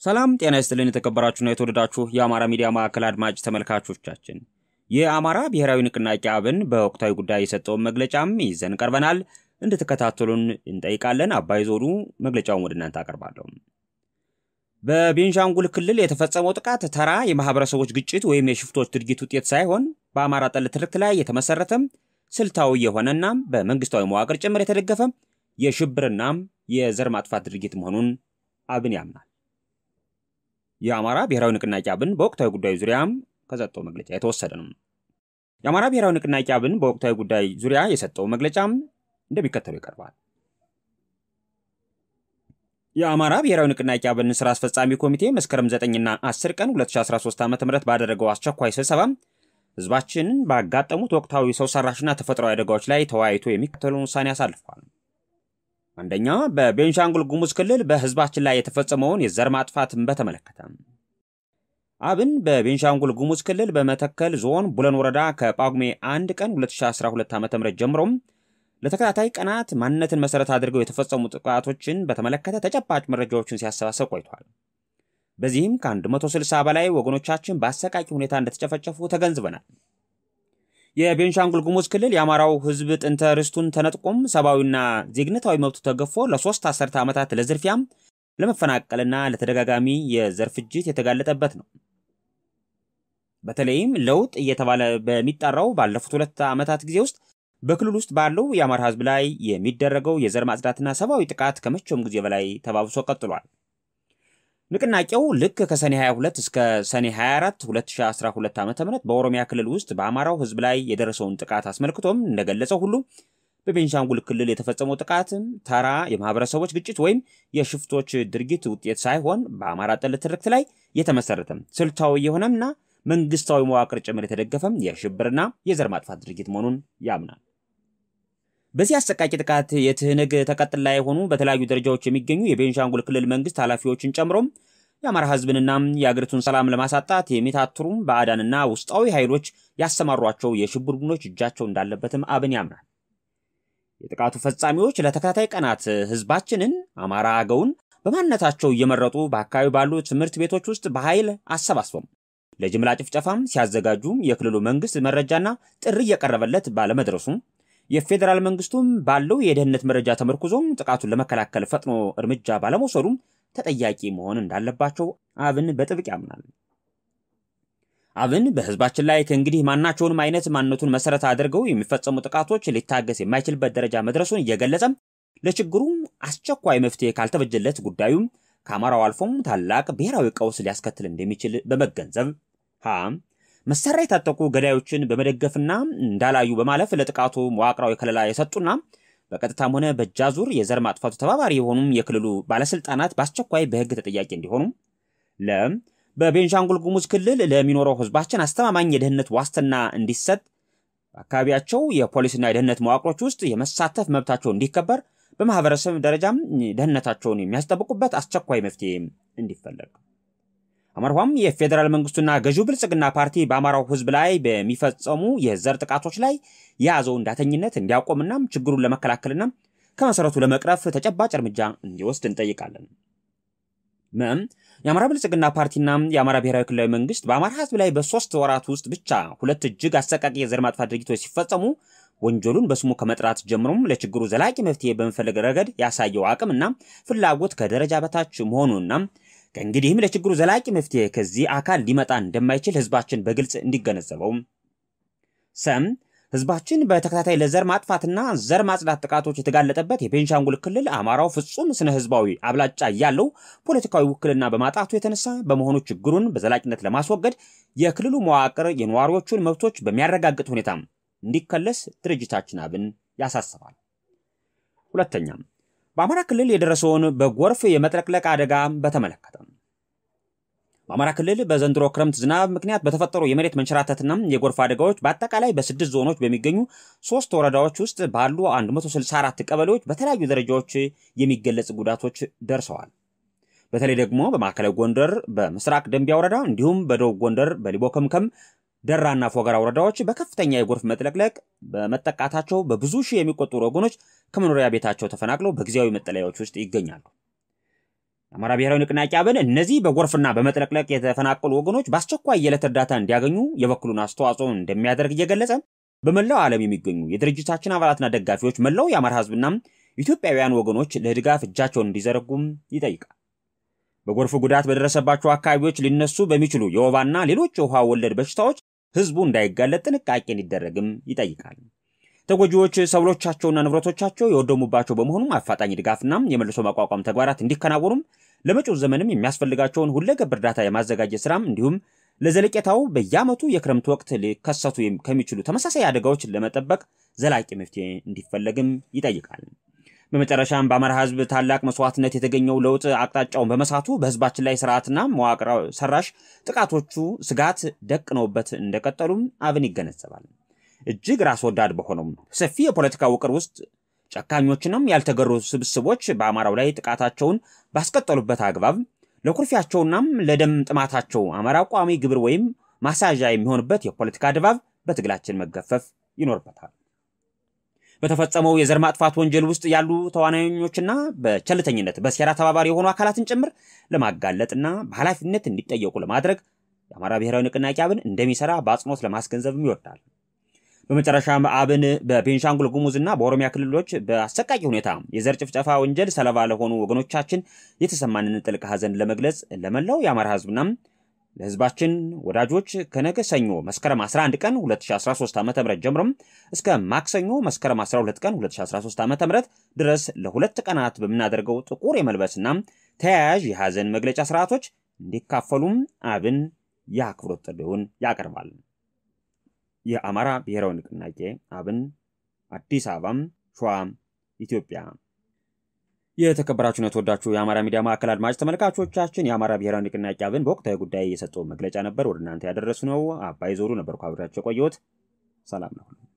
ሰላም ጤና ይስጥልን። የተከበራችሁና የተወደዳችሁ የአማራ ሚዲያ ማዕከል አድማጭ ተመልካቾቻችን የአማራ ብሔራዊ ንቅናቄ አብን በወቅታዊ ጉዳይ የሰጠውን መግለጫም ይዘን ቀርበናል። እንድትከታተሉን እንጠይቃለን። አባይ ዞዱ መግለጫውን ወደ እናንተ አቀርባለሁ። በቤንሻንጉል ክልል የተፈጸመው ጥቃት ተራ የማህበረሰቦች ግጭት ወይም የሽፍቶች ድርጊት ውጤት ሳይሆን በአማራ ጠል ትርክት ላይ የተመሰረተ ስልታዊ የሆነና በመንግስታዊ መዋቅር ጭምር የተደገፈ የሽብርና የዘር ማጥፋት ድርጊት መሆኑን አብን ያምናል። የአማራ ብሔራዊ ንቅናቄ አብን በወቅታዊ ጉዳዩ ዙሪያም ከሰጠው መግለጫ የተወሰደ ነው። የአማራ ብሔራዊ ንቅናቄ አብን በወቅታዊ ጉዳይ ዙሪያ የሰጠው መግለጫም እንደሚከተለው ይቀርባል። የአማራ ብሔራዊ ንቅናቄ አብን ስራ አስፈጻሚ ኮሚቴ መስከረም 9ና 10 ቀን 2013 ዓ ም ባደረገው አስቸኳይ ስብሰባ ህዝባችንን ባጋጠሙት ወቅታዊ ሰው ሰራሽና ተፈጥሯዊ አደጋዎች ላይ ተወያይቶ የሚከተለውን ውሳኔ አሳልፏል። አንደኛ፣ በቤንሻንጉል ጉሙዝ ክልል በህዝባችን ላይ የተፈጸመውን የዘር ማጥፋትን በተመለከተ አብን በቤንሻንጉል ጉሙዝ ክልል በመተከል ዞን ቡለን ወረዳ ከጳጉሜ 1 ቀን 2012 ዓ ም ጀምሮም ለተከታታይ ቀናት ማንነትን መሰረት አድርገው የተፈጸሙ ጥቃቶችን በተመለከተ ተጨባጭ መረጃዎችን ሲያሰባሰብ ቆይቷል። በዚህም ከ160 በላይ ወገኖቻችን በአሰቃቂ ሁኔታ እንደተጨፈጨፉ ተገንዝበናል። የቤንሻንጉል ጉሙዝ ክልል የአማራው ህዝብ ጥንተ ርስቱን ተነጥቆም ሰብአዊና ዜግነታዊ መብቱ ተገፎ ለሶስት አስርተ ዓመታት ለዝርፊያም ለመፈናቀልና ለተደጋጋሚ የዘር ፍጅት የተጋለጠበት ነው። በተለይም ለውጥ እየተባለ በሚጠራው ባለፉት ሁለት ዓመታት ጊዜ ውስጥ በክልል ውስጥ ባለው የአማራ ህዝብ ላይ የሚደረገው የዘር ማጽዳትና ሰብአዊ ጥቃት ከመቼውም ጊዜ በላይ ተባብሶ ቀጥሏል። ንቅናቄው ልክ ከሰኔ 22 እስከ ሰኔ 24 2012 ዓ ም በኦሮሚያ ክልል ውስጥ በአማራው ህዝብ ላይ የደረሰውን ጥቃት አስመልክቶም እንደገለጸው ሁሉ በቤንሻንጉል ክልል የተፈጸመው ጥቃትም ተራ የማህበረሰቦች ግጭት ወይም የሽፍቶች ድርጊት ውጤት ሳይሆን በአማራ ጠል ትርክት ላይ የተመሰረተም ስልታዊ የሆነምና መንግስታዊ መዋቅር ጭምር የተደገፈም የሽብርና የዘር ማጥፋት ድርጊት መሆኑን ያምናል። በዚህ አሰቃቂ ጥቃት የትህነግ ተቀጥላ የሆኑ በተለያዩ ደረጃዎች የሚገኙ የቤንሻንጉል ክልል መንግስት ኃላፊዎችን ጨምሮም የአማራ ህዝብንና የአገሪቱን ሰላም ለማሳጣት የሚታትሩም ባዕዳንና ውስጣዊ ኃይሎች ያሰማሯቸው የሽብር ቡድኖች እጃቸው እንዳለበትም አብን ያምናል። የጥቃቱ ፈጻሚዎች ለተከታታይ ቀናት ህዝባችንን አማራ አገውን በማንነታቸው እየመረጡ በአካባቢ ባሉ ትምህርት ቤቶች ውስጥ በኃይል አሰባስበው ለጅምላ ጭፍጨፋም ሲያዘጋጁም የክልሉ መንግስት መረጃና ጥሪ እየቀረበለት ባለመድረሱም የፌዴራል መንግስቱም ባለው የደህንነት መረጃ ተመርኩዞም ጥቃቱን ለመከላከል ፈጥኖ እርምጃ ባለመውሰዱም ተጠያቂ መሆን እንዳለባቸው አብን በጥብቅ ያምናል። አብን በህዝባችን ላይ ከእንግዲህ ማናቸውንም አይነት ማንነቱን መሰረት አድርገው የሚፈጸሙ ጥቃቶች ሊታገስ የማይችልበት ደረጃ መድረሱን እየገለጸም ለችግሩም አስቸኳይ መፍትሄ ካልተበጀለት ጉዳዩም ከአማራው አልፎም ታላቅ ብሔራዊ ቀውስ ሊያስከትል እንደሚችል በመገንዘብ ሀ መሳሪያ የታጠቁ ገዳዮችን በመደገፍና እንዳላዩ በማለፍ ለጥቃቱ መዋቅራዊ ከለላ የሰጡና በቀጥታም ሆነ በእጃዙር የዘር ማጥፋቱ ተባባሪ የሆኑም የክልሉ ባለስልጣናት በአስቸኳይ በህግ ተጠያቂ እንዲሆኑ ለ በቤንሻንጉል ጉሙዝ ክልል ለሚኖረው ህዝባችን አስተማማኝ የደህንነት ዋስትና እንዲሰጥ በአካባቢያቸው የፖሊስና የደህንነት መዋቅሮች ውስጥ የመሳተፍ መብታቸው እንዲከበር በማህበረሰብ ደረጃም ደህንነታቸውን የሚያስጠብቁበት አስቸኳይ መፍትሄ እንዲፈለግ አማርኋም የፌዴራል መንግስቱና ገዢው ብልጽግና ፓርቲ በአማራው ህዝብ ላይ በሚፈጸሙ የዘር ጥቃቶች ላይ የያዘውን ዳተኝነት እንዲያቆምና ችግሩን ለመከላከልና ከመሰረቱ ለመቅረፍ ተጨባጭ እርምጃ እንዲወስድ እንጠይቃለን። ምም የአማራ ብልጽግና ፓርቲና የአማራ ብሔራዊ ክልላዊ መንግስት በአማራ ህዝብ ላይ በሶስት ወራት ውስጥ ብቻ ሁለት እጅግ አሰቃቂ የዘር ማጥፋት ድርጊቶች ሲፈጸሙ ወንጀሉን በስሙ ከመጥራት ጀምሮም ለችግሩ ዘላቂ መፍትሄ በመፈለግ ረገድ ያሳየው አቅምና ፍላጎት ከደረጃ በታች መሆኑንና ከእንግዲህም ለችግሩ ዘላቂ መፍትሄ ከዚህ አካል ሊመጣ እንደማይችል ህዝባችን በግልጽ እንዲገነዘበው። ሰም ህዝባችን በተከታታይ ለዘር ማጥፋትና ዘር ማጽዳት ጥቃቶች የተጋለጠበት የቤንሻንጉል ክልል አማራው ፍጹም ስነ ህዝባዊ አብላጫ ያለው ፖለቲካዊ ውክልና በማጣቱ የተነሳ በመሆኑ ችግሩን በዘላቂነት ለማስወገድ የክልሉ መዋቅር የነዋሪዎቹን መብቶች በሚያረጋግጥ ሁኔታ እንዲከለስ ድርጅታችን አብን ያሳስባል። ሁለተኛም በአማራ ክልል የደረሰውን በጎርፍ የመጥለቅለቅ አደጋ በተመለከተ በአማራ ክልል በዘንድሮ ክረምት ዝናብ ምክንያት በተፈጠሩ የመሬት መንሸራተትና የጎርፍ አደጋዎች በአጠቃላይ በስድስት ዞኖች በሚገኙ ሶስት ወረዳዎች ውስጥ ባሉ 164 ቀበሌዎች በተለያዩ ደረጃዎች የሚገለጽ ጉዳቶች ደርሰዋል። በተለይ ደግሞ በማዕከላዊ ጎንደር በምስራቅ ደንቢያ ወረዳ እንዲሁም በደቡብ ጎንደር በሊቦ ከምከም ደራና ፎገራ ወረዳዎች በከፍተኛ የጎርፍ መጥለቅለቅ በመጠቃታቸው በብዙ ሺህ የሚቆጠሩ ወገኖች ከመኖሪያ ቤታቸው ተፈናቅለው በጊዜያዊ መጠለያዎች ውስጥ ይገኛሉ። የአማራ ብሔራዊ ንቅናቄ አብን እነዚህ በጎርፍና በመጥለቅለቅ የተፈናቀሉ ወገኖች በአስቸኳይ የዕለት እርዳታ እንዲያገኙ የበኩሉን አስተዋጽኦ እንደሚያደርግ እየገለጸ በመላው ዓለም የሚገኙ የድርጅታችን አባላትና ደጋፊዎች መላው የአማራ ሕዝብና ኢትዮጵያውያን ወገኖች ለድጋፍ እጃቸውን እንዲዘረጉም ይጠይቃል። በጎርፍ ጉዳት በደረሰባቸው አካባቢዎች ሊነሱ በሚችሉ የወባና ሌሎች የውሃ ወለድ በሽታዎች ሕዝቡ እንዳይጋለጥ ጥንቃቄ እንዲደረግም ይጠይቃል። ተጎጂዎች ሰብሎቻቸውና ንብረቶቻቸው የወደሙባቸው በመሆኑም አፋጣኝ ድጋፍና የመልሶ ማቋቋም ተግባራት እንዲከናወኑም ለመጪው ዘመንም የሚያስፈልጋቸውን ሁለገብ እርዳታ የማዘጋጀት ስራም እንዲሁም ለዘለቄታው በየዓመቱ የክረምት ወቅት ሊከሰቱ ከሚችሉ ተመሳሳይ አደጋዎች ለመጠበቅ ዘላቂ መፍትሄ እንዲፈለግም ይጠይቃል። በመጨረሻም በአማራ ህዝብ ታላቅ መስዋዕትነት የተገኘው ለውጥ አቅጣጫውን በመሳቱ በህዝባችን ላይ ስርዓትና መዋቅር ሰራሽ ጥቃቶቹ ስጋት ደቅነውበት እንደቀጠሉም አብን ይገነዘባል። እጅግ ራስ ወዳድ በሆነውም ሰፊ የፖለቲካ ውቅር ውስጥ ጨካኞችንም ያልተገሩ ስብስቦች በአማራው ላይ ጥቃታቸውን ባስቀጠሉበት አግባብ ለኩርፊያቸውናም ለደም ጥማታቸው አማራ ቋሚ ግብር ወይም ማሳዣ የሚሆንበት የፖለቲካ ድባብ በትግላችን መገፈፍ ይኖርበታል። በተፈጸመው የዘር ማጥፋት ወንጀል ውስጥ ያሉ ተዋናኞችና በቸልተኝነት በሴራ ተባባሪ የሆኑ አካላትን ጭምር ለማጋለጥና በኃላፊነት እንዲጠየቁ ለማድረግ የአማራ ብሔራዊ ንቅናቄ አብን እንደሚሰራ በአጽንኦት ለማስገንዘብም ይወዳል። በመጨረሻም አብን በቤንሻንጉል ጉሙዝና በኦሮሚያ ክልሎች በአሰቃቂ ሁኔታ የዘር ጭፍጨፋ ወንጀል ሰለባ ለሆኑ ወገኖቻችን የተሰማንን ጥልቅ ሐዘን ለመግለጽ ለመላው የአማራ ህዝብና ለህዝባችን ወዳጆች ከነገ ሰኞ መስከረም 11 ቀን 2013 ዓ ም ጀምሮም እስከ ማክሰኞ መስከረም 12 ቀን 2013 ዓ ም ድረስ ለሁለት ቀናት በምናደርገው ጥቁር የመልበስና ተያያዥ የሐዘን መግለጫ ስርዓቶች እንዲካፈሉም አብን የአክብሮት ጥሪውን ያቀርባል። የአማራ ብሔራዊ ንቅናቄ አብን አዲስ አበባም ሸዋ ኢትዮጵያ። የተከበራችሁን የተወዳችሁ የአማራ ሚዲያ ማዕከል አድማጭ ተመልካቾቻችን የአማራ ብሔራዊ ንቅናቄ አብን በወቅታዊ ጉዳይ የሰጠውን መግለጫ ነበር ወደ እናንተ ያደረሱ ነው። አባይ ዞሩ ነበርኩ አብሬያቸው የቆየሁት። ሰላም ነው።